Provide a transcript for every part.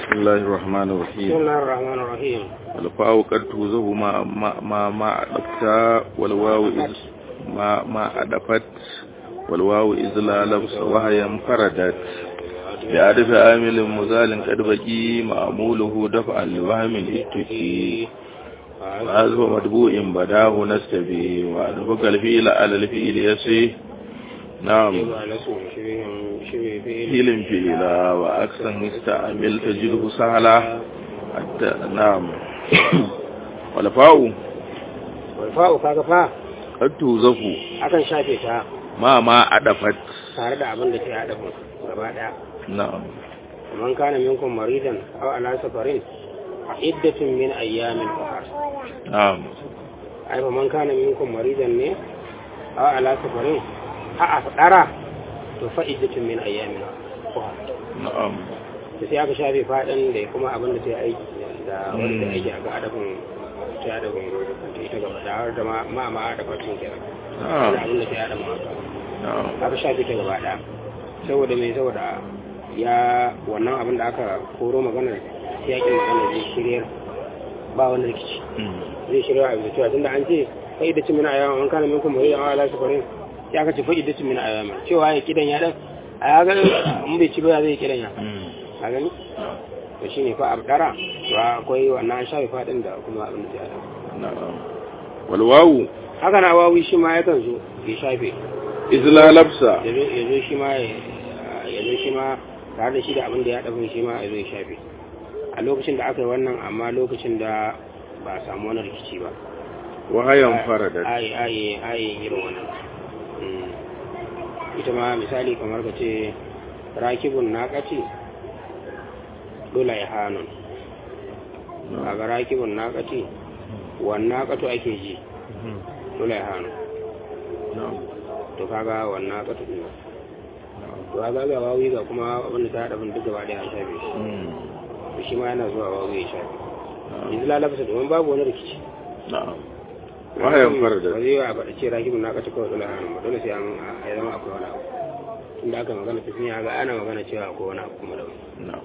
بسم الله الرحمن بسم الرحيم الله الرحمن الرحيم الفاء قد توزه ما ما ما, ما أدفت والواو إذ ما ما أدفت والواو إذ لا لبس وهي انفردت بأدف عامل مزال قد بقي معموله دفعا لوهم الاتقي وهذا مدبوء بداه نستبي وأدفق الفيل على الفيل يسي نعم يبقى لسه شبه شبه فعل فيل فيلا وأكثر استعمل تجده سهلا حتى نعم والفاء والfa'u kaga fa قد توزف akan shafe ta ما ما أدفت tare da abin da ke haɗa mu gaba ɗaya نعم man kana minkum maridan aw ala safarin fa iddatun min ayyamin ukhra نعم ai fa man kana minkum maridan ne aw ala safarin a a fadara to fa iddatun min ayyamin ukhra نعم to sai aka shafe faɗin da kuma abin da ta yi aiki da wanda ta aiki a ga adabin ta adabin ita gaba da har da ma ma ma adabin tun kenan da نعم abin da ta yi adabin haka نعم aka shafe ta gaba ɗaya saboda mai saboda ya wannan abin da aka koro maganar yakin maganar zai shiryar ba wani rikici zai shirya a bisa cewa tunda an ce fa'id da cimina ayyama an kana minkum mai yawa ala safarin ya ka ce fa'id da cimina ayyama cewa ya kidan ya dan a ya ga in bai ci ba zai kidan ya a gani to shine fa abdara to akwai wannan an shafe fadin da kuma abin da ya dan نعم والواو haka na wawi shi ma yakan zo ya shafe إذ لا لبس ya zo ya zo shi ma ya ya zo shi ma tare da shi da abin da ya dafin shi ma ya zo ya shafe a lokacin da aka yi wannan amma lokacin da ba a samu wani rikici ba وهي انفردت ayi ayi ayi irin wannan Mm. ita ma misali kamar ka ce rakibun naƙaci dole ya hannun kaga rakibun naƙaci wannan naƙato ake ji dole ya hannun نعم to kaga wannan naƙato ɗin to kaga ga wawi ga kuma abinda ta haɗa bin duk gaba ɗaya an shafe shi to shi ma yana zuwa wawi ya shafe yanzu lalabasa domin babu wani rikici نعم وهي ba انفردت zai yi a faɗa ce rakibin na kaci kawai dole hannun ba dole sai an ya zama akwai wani abu tunda aka magana tafiya ga ana magana cewa akwai wani abu kuma da wani نعم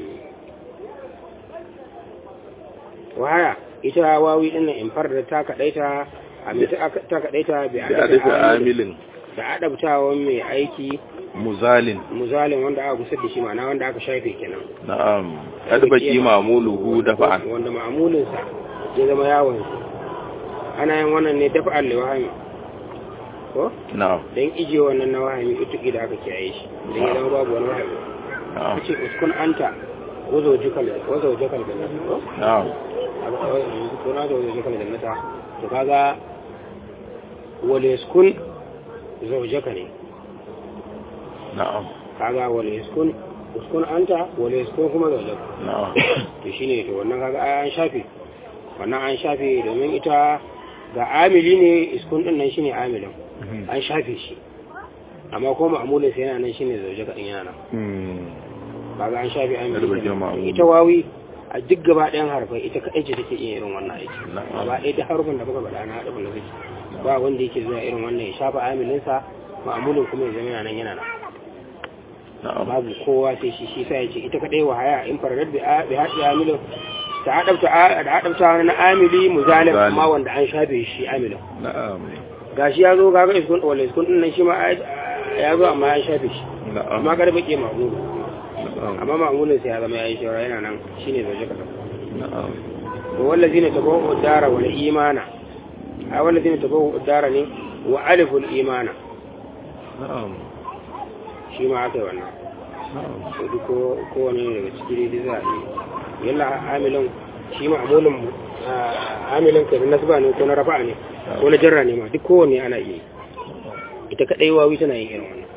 waya ita wawi din nan in farda ta kadaita a mai ta ta kadaita bi بأدف عامل da adabtawan mai aiki مزال muzalin wanda aka gusar da shi ma'ana wanda aka shafe kenan نعم قد بقي معموله دفعا wanda ma'amulinsa ya zama yawon ana yin wannan ne dafa'an liwahami ko نعم don ije wannan na wahami utuki da aka kiyaye shi don ya zama babu wani wahami نعم kace uskun anta wazo jikal wazo jikal da nasu ko نعم aka kawai yanzu ko na da wazo jikal da nasa to kaga wale uskun zaujaka ne نعم kaga wale uskun uskun anta wale uskun kuma zaujaka نعم to shine to wannan kaga ai an shafe wannan an shafe domin ita ga amili ne iskun din nan shine amilin an shafe shi amma ko ma'amulin sai yana nan shine zaujaka din yana nan kaga an shafe an Yar bakin ma'amuli. ita wawi a duk gaba ɗayan harfai ita kaɗai ce take iya irin wannan aiki Na'am. gaba ɗaya ta harfin da muka faɗa na haɗa na zaki ba wanda yake zuwa irin wannan ya shafa amilinsa ma'amulin kuma ya zama yana nan yana nan نعم babu kowa sai shi shi sai ya ce ita kaɗai wa haya in faradar bi a- bi haɗi amilin ta haɗabta a- da haɗabta na amili muzalim Muzalim. amma wanda an shafe shi amilin نعم gashi ya zo gaga iskun wala iskun ɗin nan shi ma ai- ya zo amma an shafe shi نعم amma kada baƙe ma'amulu نعم amma ma'amulin sai ya zama ya yi shawara yana nan shine zai kasa نعم والذين تبوؤوا الدار والإيمان أو الذين تبوؤوا الدار ne وألفوا الإيمان نعم shi ma aka yi wannan نعم to duk ko kowane daga ciki dai za a yi yalla amilin shi ma amulin amilin kai na nasba ne ko na rafa'a ne ko na jarra ne ma duk kowanne ana iya yi ita kadai wawi tana yin irin wannan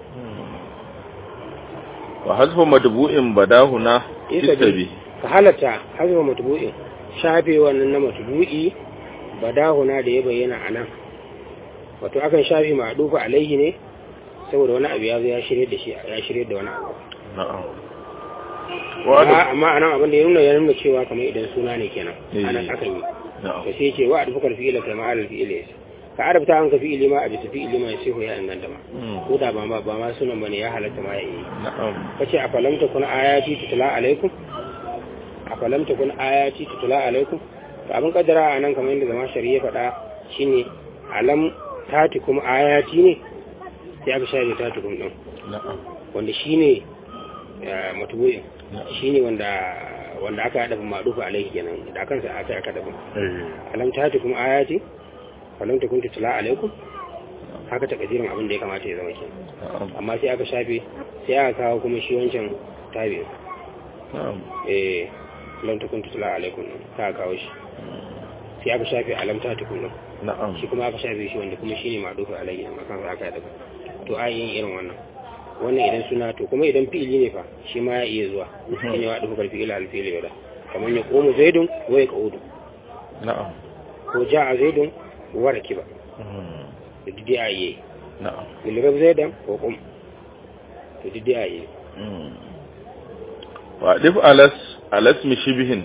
وحذف مدبوء بداهنا Isa استبي ka halatta hazma matbu'in shafe wannan na matbu'i badahuna da ya bayyana a nan wato akan shafe ma'dufa alaihi ne saboda wani abu ya zo ya shirye da shi ya shirye da wani abu نعم amma وحذف amma anan abin da ya nuna ya nuna cewa kamar idan suna ne kenan Eh. ana akan yi نعم to sai ce wa adfukar fi'ila kai ma'al fi'ila ka arabta an ka fi'ili ma a bisa fi'ili ma sai ya inganta ma مم. ko da ba ma ba ma sunan bane ya halatta ma ya yi نعم kace a falamta kuna ayati tutla alaikum afalam takun ayati tutula alaikum to abin kaddara a nan kamar yadda zama shari'a faɗa shine alam tati kuma ayati ne sai aka shafe tati kuma din na'am wanda shine matubu'in shine wanda wanda aka haɗa maɗufa alaihi kenan da kansa aka aka dafa eh alam tati kuma ayati falam takun tutula alaikum haka takadirin abin da ya kamata ya zama kenan na'am amma sai aka shafe sai aka kawo kuma shi wancan tabi na'am eh lam takun tutla alaikum ta kawo shi sai aka shafe alam ta tukun nan na'am shi kuma aka shafe shi wanda kuma shine madufa alayhi amma kan aka daga to a yin irin wannan wannan idan suna to kuma idan fi'ili ne fa shi ma ya iya zuwa shine wa dufa fi'il al fi'il yada kamar ya komu zaidun wa ya qaudu na'am ko ja'a zaidun wa rakiba Mhm. to didi a yi na'am ilrab zaidan ko qum to didi a yi Mhm. wa dif alas alas mi shibihin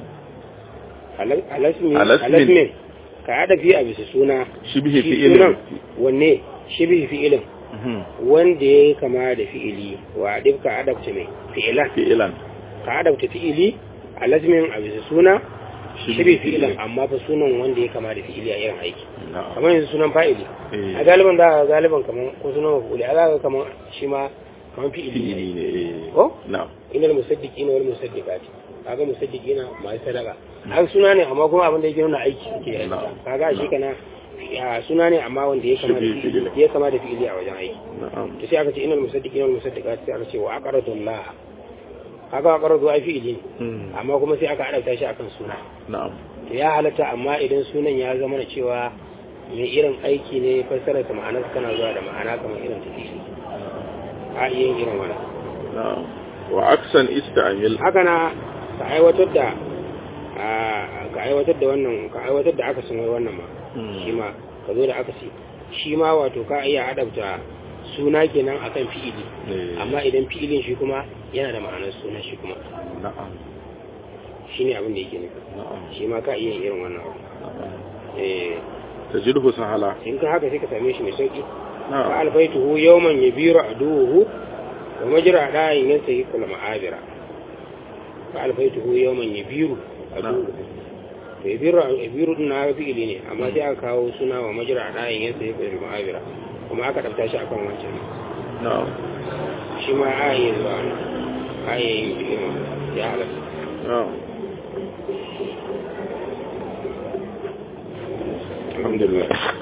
alasmi Alasmin. alasmin ka hada fi a bisa suna shibihi shi fi'ilin sunan wanne shibihi fi'ilin Mhm. wanda ya kama da fi'ili wa duk ka adabta mai fi'ilan fi'ilan ka adabta fi'ili a lasmin a bisa suna shibi fi'ilan amma fa sunan wanda ya kama da fi'ili a irin aiki na'am kamar yanzu sunan fa'ili Eh. a galiban za a galiban kamar ko sunan mafuli a za kamar shi ma kamar fi'ili fi'ili ne ne eh ko na'am inal musaddiqina wal musaddiqati kaga musaddiqina masu sadaka har suna ne amma kuma abin da yake nuna aiki suke yi Na'am. kaga shi kana ya suna ne amma wanda ya kama da Shibi fi'ili fi'ili. ya kama da fi'ili a wajen aiki na'am to sai aka ce inal musaddiqina wal musaddiqati sai aka ce wa aqradu Allah kaga aqradu ai fi'ili ne Mhm. amma kuma sai aka adabta shi akan suna na'am to ya halatta amma idan sunan ya zama na cewa mai irin aiki ne fassara ta ma'anar kana zuwa da ma'ana kamar irin ta fi'ili a iya yin irin wannan na'am wa aksan ista'mil haka na ka aiwatar da a, ka aiwatar da wannan ka aiwatar da aka sanar wannan ma Hmm. shi ma ka zo da aka ce shi ma wato ka iya adabta suna kenan akan fi'ili Eh. amma idan fi'ilin shi kuma yana da ma'anar suna shi kuma na'am shine abin da yake nufi na'am shi ma ka iya yin irin wannan abu na'am eh tajidhu sahala in ka haka sai ka same shi mai sauki ka na'am alfaituhu yawman yabiru aduhu wa majra da'in yansa kula ma'abira ka alfaituhu yawman yabiru aduhu to yabiru yabiru din na fi'ili ne amma sai aka kawo suna wa majra da'in yansa kula ma'abira kuma aka dafta shi akan wancan na'am shi ma a yi zuwa ne a yi yin fi'ilin ya halatta na'am alhamdulillah